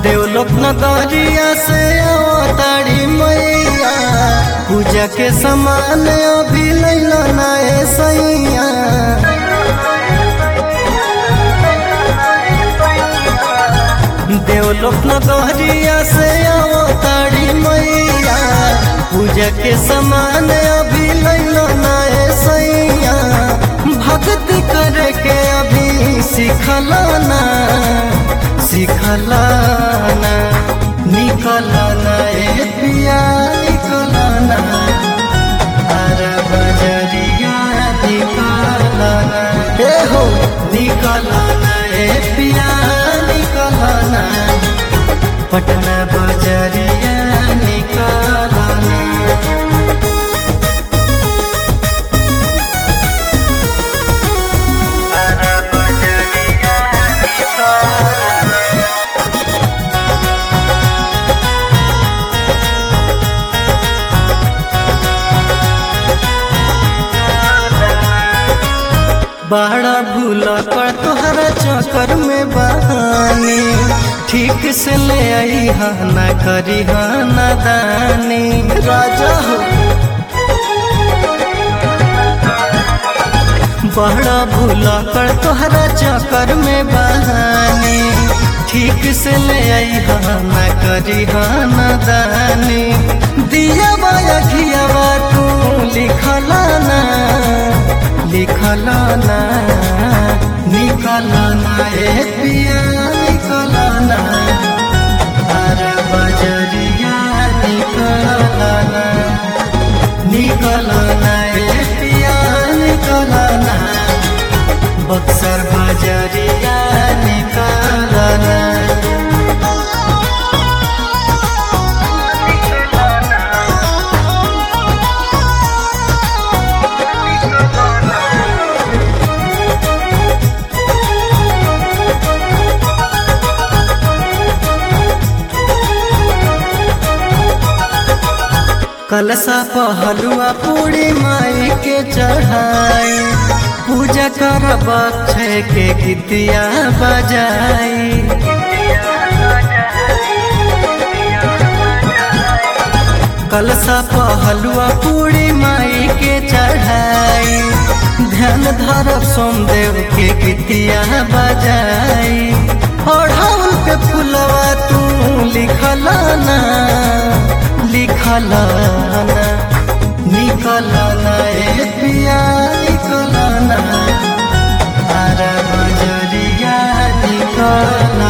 देवलोक नगरिया से अवतारी मैया पूजा के समान अभी लैला नाए सैया देवलोक नगरिया से अवतारी मैया पूजा के समान अभी लैला नाए सैया भक्ति करे के अभी सिखलाना सिखलाना निकलना ए पिया निकलना अरे बजरिया निकलना ए हो निकलना ए पिया निकलना पटना बजरिया निकलना बड़ा भूल कर तोहरा चक्कर में बहानी ठीक से ले आई हा ना करी हा ना दानी राजा हो बड़ा भूल कर तोहरा चक्कर में बहानी ठीक से ले आई हा ना करी हा ना दानी दिया बाया घियावा तू लिखलाना लिखलाना निकलाना ए पिया निकलाना अरे बजरिया निकलाना निकलाना ए पिया निकलाना बक्सर बजरिया निकलाना कलसा पहलुआ पूरी माई के चढ़ाई पूजा कर बक्षय के गीतिया बजाई कलसा पहलुआ पूरी माई के चढ़ाई ध्यान धरब सोमदेव के गीतिया बजाई ओढ़ाउल के फुलवा तू लिखलाना लिखलाना निकलाना ए पिया निकलाना अरे बजरिया निकलाना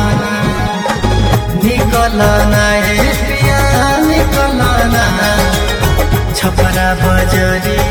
निकलाना ए पिया निकलाना छपरा बजरिया